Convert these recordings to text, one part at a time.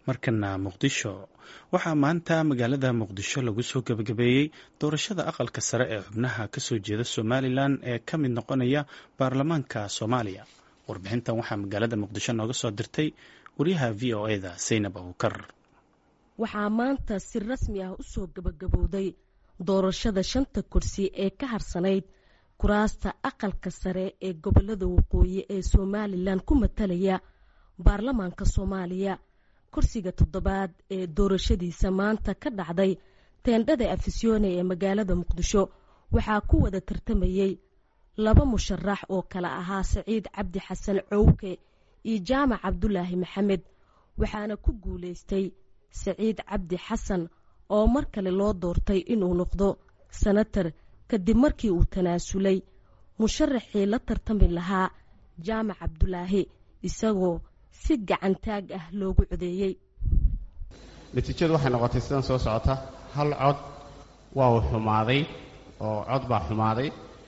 markana muqdisho waxaa maanta magaalada muqdisho lagu soo gebagabeeyey doorashada aqalka sare ee xubnaha kasoo jeeda somalilan ee ka mid noqonaya baarlamaanka soomaaliya warbixintan waxaa magaalada muqdisho nooga soo dirtay wariyaha v o eda saynab abukar waxaa maanta si rasmi ah u soo gebagabowday doorashada shanta kursi ee ka harsanayd kuraasta aqalka sare ee gobolada waqooyi ee somalilan ku matalaya baarlamaanka soomaaliya kursiga toddobaad ee doorashadiisa maanta ka dhacday teendhada afisyoone ee magaalada muqdisho waxaa ku wada tartamayey laba musharax oo kale ahaa saciid cabdi xasan cowke iyo jaamac cabdulaahi maxamed waxaana ku guulaystay saciid cabdi xasan oo mar kale loo doortay inuu noqdo sanatar kadib markii uu tanaasulay musharaxii la tartami lahaa jaamac cabdulaahi isagoo si gacantaag ah loogu codeeyey natiijadu waxay noqotay sidan soo socota hal cod waa uu xumaaday oo cod baa xumaaday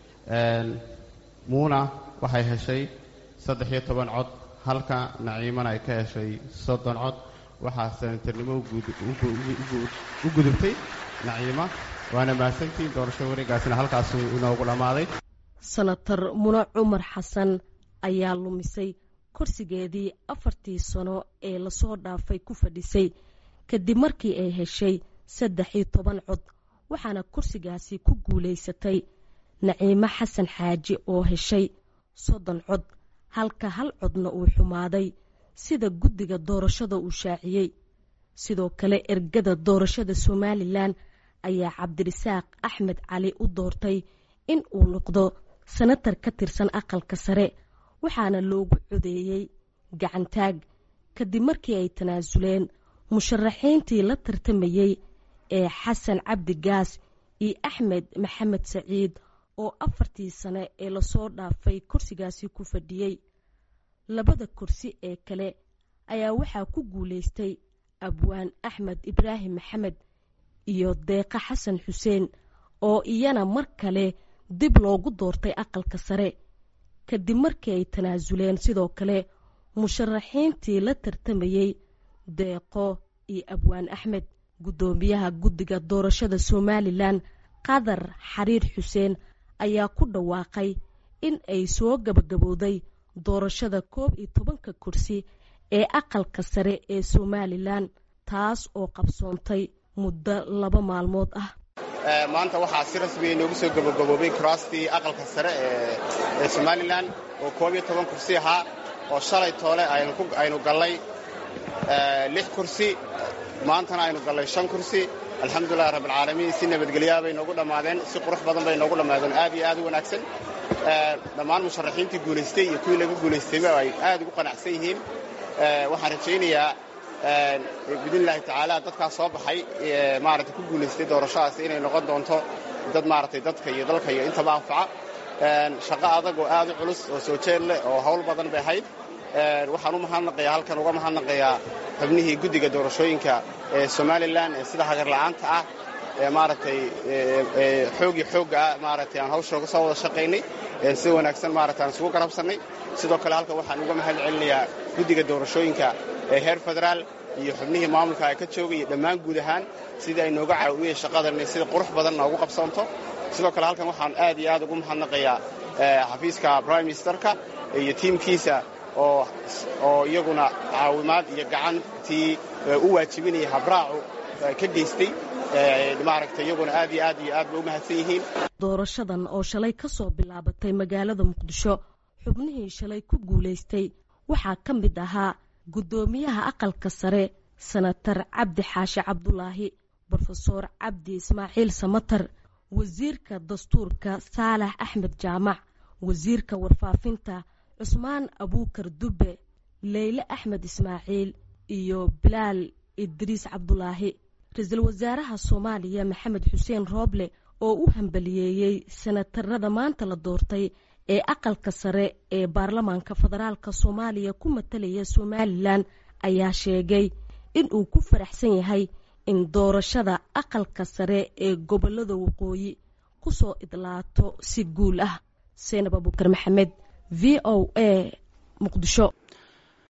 muuna waxay heshay saddex iyo toban cod halka naciimana ay ka heshay soddon cod waxaa sanatarnimo u gudubtay naciima waana mahadsantiin doorasho wareegaasina halkaasuu inoogu dhammaaday sanatar muna cumar xasan ayaa lumisay kursigeedii afartii sano ee lasoo dhaafay ku fadhisay kadib markii ay heshay saddex iyo toban cod waxaana kursigaasi ku guulaysatay naciimo xasan xaaji oo heshay soddon cod halka hal codna uu xumaaday sida guddiga doorashada uu shaaciyey sidoo kale ergada doorashada somalilan ayaa cabdirisaaq axmed cali u doortay in uu noqdo sanatar ka tirsan aqalka sare waxaana loogu codeeyey gacantaag kadib markii ay tanaasuleen musharaxiintii la tartamayey ee xasan cabdi gaas iyo axmed maxamed saciid oo afartii sane ee lasoo dhaafay kursigaasi ku fadhiyey labada kursi ee kale ayaa waxaa ku guulaystay abwaan axmed ibraahim maxamed iyo deeqa xasan xuseen oo iyana mar kale dib loogu doortay aqalka sare kadib markii ay tanaasuleen sidoo kale musharaxiintii la tartamayey deeqo iyo abwaan axmed guddoomiyaha guddiga doorashada somalilan qadar xariir xuseen ayaa ku dhawaaqay in ay soo gabagabowday doorashada koob iyo tobanka kursi ee aqalka sare ee somalilan taas oo qabsoontay muddo laba maalmood ah maanta waxaa si rasmiya inoogu soo gabagaboobay kuraastii aqalka sare ee somalilan oo koob iyo toban kursi ahaa oo shalay toole aynu gallay lix kursi maantana aynu gallay shan kursi alxamdulilahi rabbilcaalamiin si nabadgelyaa bay noogu dhammaadeen si qurux badan bay noogu dhammaadeen aad iyo aad u wanaagsan dhammaan musharaxiintii guulaystay iyo kuwii laga guulaystayba ay aad ugu qanacsan yihiin waxaan rajaynayaa biidnillahi tacaala dadkaas soo baxay maaragtay ku guulaystay doorashadaas inay noqon doonto dad maaragtay dadka iyo dalka iyo intaba anfaca shaqo adag oo aad u culus oo soo jeed leh oo hawl badan bay ahayd waxaan u mahadnaqayaa halkan uga mahadnaqayaa xubnihii guddiga doorashooyinka ee somalilan ee sida hagarla'aanta ah ee maaragtay xoogii xoogga ah maaragtay aan hawsha uga soo wada shaqaynay si wanaagsan maaragtay aan isugu garabsannay sidoo kale halkan waxaan uga mahad celinayaa guddiga doorashooyinka ee heer federaal iyo xubnihii maamulka ay ka joogay iyo dhammaan guud ahaan sidii ay nooga caawiyeen shaqadan sida qurux badan noogu qabsoonto sidoo kale halkan waxaan aad iyo aad ugu mahadnaqayaa xafiiska prime ministerka iyo tiimkiisa oo iyaguna caawimaad iyo gacantii u waajibinaya habraacu ka geystay maaragtay iyaguna aad iyo aad iyo aad bay u mahadsan yihiin doorashadan oo shalay ka soo bilaabatay magaalada muqdisho xubnihii shalay ku guulaystay waxaa ka mid ahaa guddoomiyaha aqalka sare sanatar cabdi xaashi cabdulaahi brofesoor cabdi ismaaciil samatar wasiirka dastuurka saalax axmed jaamac wasiirka warfaafinta cusmaan abuukar dubbe leyle axmed ismaaciil iyo bilaal idriis cabdulaahi ra-iisul wasaaraha soomaaliya maxamed xuseen rooble oo u hambaliyeeyey sanatarada maanta la doortay ee aqalka sare ee baarlamaanka federaalk soomaaliya ku matalaya somalilan ayaa sheegay inuu ku faraxsan yahay in doorashada aqalka sare ee gobolada waqooyi kusoo idlaato si guul ah seenab abukar maxamed v o a muqdisho